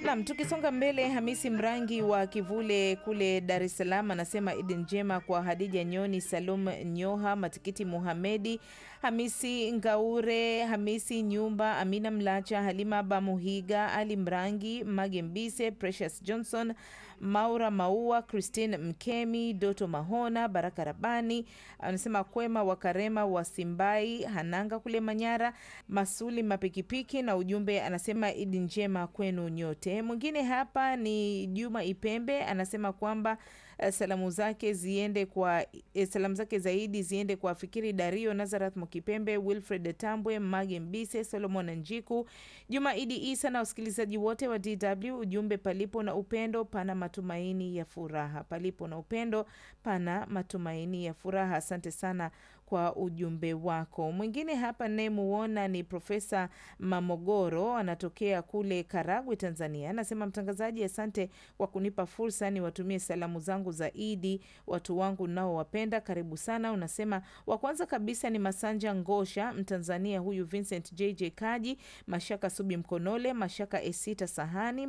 Nam, tukisonga mbele, Hamisi Mrangi wa Kivule kule Dar es Salaam anasema Idi njema kwa Hadija Nyoni, Salum Nyoha, Matikiti Muhamedi, Hamisi Ngaure, Hamisi Nyumba, Amina Mlacha, Halima Bamuhiga, Ali Mrangi, Mage Mbise, Precious Johnson, Maura Maua, Christine Mkemi, Doto Mahona, Baraka Rabani anasema Kwema wa Karema wa Simbai, Hananga kule Manyara, Masuli Mapikipiki na ujumbe anasema Idi njema kwenu nyote. Mwingine hapa ni Juma Ipembe anasema kwamba eh, salamu zake ziende kwa eh, salamu zake zaidi ziende kwa Fikiri Dario, Nazareth Mukipembe, Wilfred Tambwe, Mage Mbise, Solomon Njiku, Juma Idi Isa na wasikilizaji wote wa DW. Ujumbe, palipo na upendo pana matumaini ya furaha, palipo na upendo pana matumaini ya furaha. Asante sana kwa ujumbe wako. Mwingine hapa nayemuona ni Profesa Mamogoro, anatokea kule Karagwe, Tanzania. Anasema mtangazaji, asante kwa kunipa fursa niwatumie salamu zangu za Idi watu wangu nao wapenda, karibu sana. Unasema wa kwanza kabisa ni Masanja Ngosha, Mtanzania huyu, Vincent JJ Kaji, Mashaka Subi Mkonole, Mashaka Esita Sahani